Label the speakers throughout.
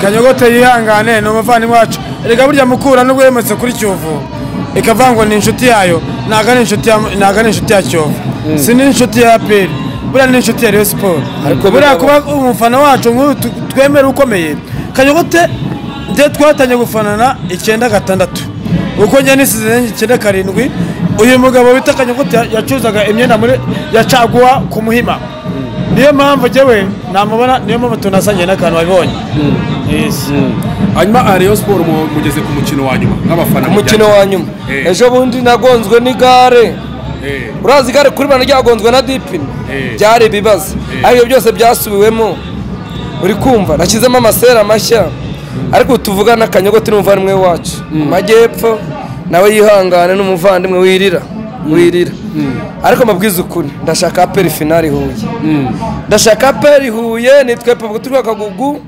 Speaker 1: kanyogote yihangane ni umuvandimwe wacu erega burya mukura nubwo yemetse kuri kiyovu ikavuga ngo ni inshuti yayo ntabwo ari inshuti ya- ntabwo ari inshuti ya kiyovu si n'inshuti ya aperi buriya ni inshuti ya reyo siporo
Speaker 2: Ariko
Speaker 1: buriya
Speaker 2: bigabo-
Speaker 1: kuba umufana wacu nk'uyu tu- twemere ukomeye kanyogote njye twatangiye gufanana icyenda gatandatu uko njye nisize icyenda karindwi uyu mugabo wita kanyogote ya- yacuruzaga imyenda muri ya caguwa ku muhima niyo mpamvu njyewe namubona niyo mpamvu tunasangije n'akantu wabibonye Yes.
Speaker 3: hanyuma aha Rayon siporo mu- mugeze ku mukino wa nyuma nk'abafana
Speaker 2: umukino wa nyuma
Speaker 3: Eh.
Speaker 2: ejo bundi nagonzwe n'igare
Speaker 3: Eh,
Speaker 2: urazi igare kuri bano ryagonzwe na dipine
Speaker 3: Eh.
Speaker 2: byari ibibazo ariko ibyo byose byasubiwemo uri kumva nashyizemo amasera mashya ariko tuvugana akanyogote n'umuvandimwe wacu mu majyepfo nawe yihangane n'umuvandimwe wirira wirira ariko mabwiza ukuri ndashaka aperi finari huye ndashaka aperi huye nitwe pabwo turi akagugu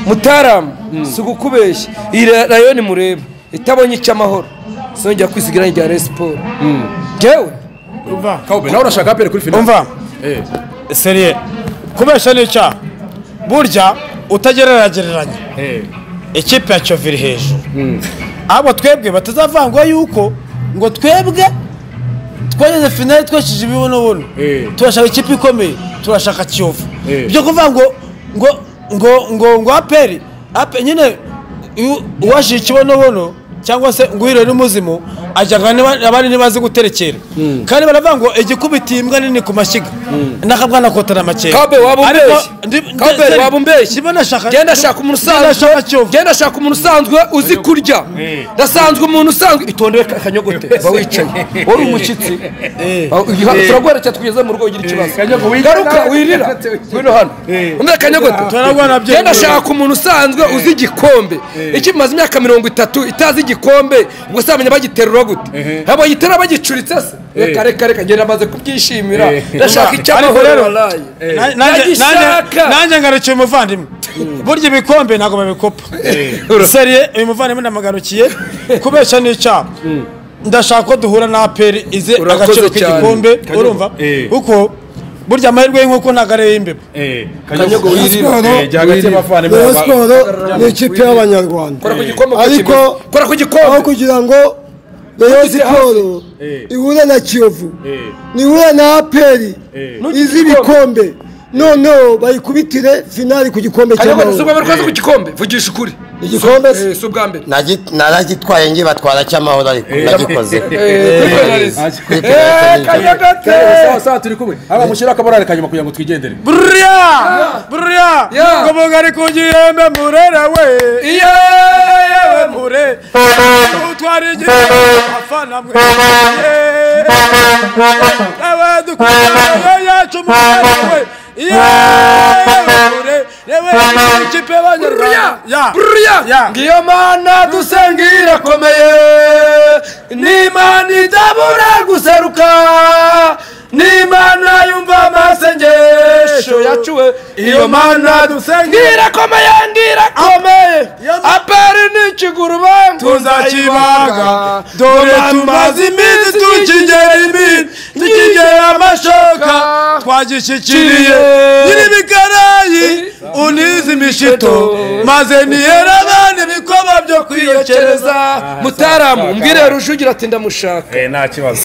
Speaker 2: mutaramu si ugukubeshya iyi rayo ni mureba itabonye icy'amahoro sinongera kwisigira rya resiporo ngewe
Speaker 1: umva
Speaker 3: Kaube nawe urashaka aperi kuri finali
Speaker 1: umva
Speaker 3: Eh,
Speaker 1: seriye kubesha ni icyaha burya utagereragereranya
Speaker 3: eh,
Speaker 1: ikipe ya kiyovu iri hejuru abo twebwe batazavangwa yuko ngo twebwe twageze finali twesheje ibibunobuno
Speaker 3: Eh.
Speaker 1: turashaka ikipe ikomeye turashaka kiyovu
Speaker 3: Eh.
Speaker 1: byo kuvuga ngo ngo ngo ngo ngo aperi ape nyine iyo uwashije ikibonobono cyangwa se ngo uhire n'umuzimu ajyana niba- abandi ntibazi guterekera kandi baravuga ngo igikubitiye imbwa nini ku mashyiga n'akabwana kotana amakenga
Speaker 2: kabe waba
Speaker 1: Ariko
Speaker 2: umbeshyi
Speaker 1: ndi-
Speaker 2: kabe
Speaker 1: ndi-
Speaker 2: waba umbeshyi
Speaker 1: ndimo nashaka-
Speaker 2: genda shaka umuntu
Speaker 1: ndimo nashaka
Speaker 2: usanzwe
Speaker 1: Kiyovu.
Speaker 2: genda shaka umuntu usanzwe uzi kurya ndasanzwe umuntu usanzwe itondere ka- kanyogote ba wicaye wari umushyitsi Ba- uyu- turaguherekeza tugeze mu rugo ugira ikibazo
Speaker 3: Kanyogo, wirira.
Speaker 2: garuka wirira wino hano umbere kanyogote
Speaker 1: Turarwana bye.
Speaker 2: genda shaka umuntu usanzwe uzi igikombe ikimaze imyaka mirongo itatu itazi igikombe ubwo se bamenya bagiterura gute ntabwo bagiterura bagicuritse se reka reka reka genda maze kubyishimira
Speaker 3: Eh.
Speaker 2: ndashaka
Speaker 1: Umva,
Speaker 2: icyamahoro
Speaker 1: ariko rero,
Speaker 2: waraye
Speaker 1: Na- nanjye- nanjye-
Speaker 2: nagishaka
Speaker 1: nanjye ngarukiye umuvandimwe burya ibikombe ntabwo babikopa seriye uyu muvandimwe ndamagarukiye kubeshya ni icyaha ndashaka ko duhura na aperi ize
Speaker 2: Urakoze
Speaker 1: agaciro
Speaker 2: cyane.
Speaker 1: k'igikombe urumva
Speaker 3: Eh.
Speaker 1: kuko burya amahirwe y'inkoko ntabwo ari ay'imbeba
Speaker 3: eh,
Speaker 2: Kanyogo,
Speaker 3: Kanyogo,
Speaker 2: wirira.
Speaker 3: eh, jya hagati y'abavandimwe
Speaker 4: Rayon
Speaker 3: ba-
Speaker 4: siporo ni ikipe y'abanyarwanda
Speaker 2: kora ku gikombe
Speaker 4: ariko
Speaker 2: kora ku
Speaker 4: aho
Speaker 2: gikombe
Speaker 4: kugira ngo Rayon
Speaker 2: Ntugize hafi.
Speaker 4: siporo
Speaker 3: Eh.
Speaker 4: ihure na kiyovu
Speaker 3: Eh.
Speaker 4: nihure na aperi
Speaker 3: Eh.
Speaker 4: izi ibikombe noneho bayikubitire finali ku gikombe
Speaker 2: kanyogote si ubwa
Speaker 4: cy'amahoro
Speaker 2: mbere twaza ku gikombe vugisha ukuri
Speaker 4: igikombe
Speaker 2: Eh, si ubwa mbere
Speaker 5: Nagi- naragitwaye ngiye batwara cy'amahoro ariko nagikoze
Speaker 2: Eh, kuri penalisi. Eh, kanyogote
Speaker 3: sawa sawa turi kumwe haba mushyira akaborare kanyuma kugira ngo twigendere
Speaker 1: buriya buriya
Speaker 2: Yeah.
Speaker 1: ngombwa ari ku gihembe murera we
Speaker 2: iyo
Speaker 1: yewe mure utwara igihembe afana mwe yewe dukunda yacu murera we yewe mure yewe ikipe y'abanyarwanda
Speaker 2: buriya buriya ngiyo mana dusenga irakomeye n'imana idabura guseruka n'imana yumva amasengesho yacuwe iyo mana dusenga irakomeye ngirakomeye aperi ni ikigurube
Speaker 1: tuzakibaga dore tumaze iminsi tukigera imbere tukigera amashoka twagishyikiriye nyir'ibikarayi unize imishito maze niyera abandi ibikoba byo kwiyokereza
Speaker 2: mutaramu mbwire rujugira ati ndamushaka
Speaker 3: eh, nta kibazo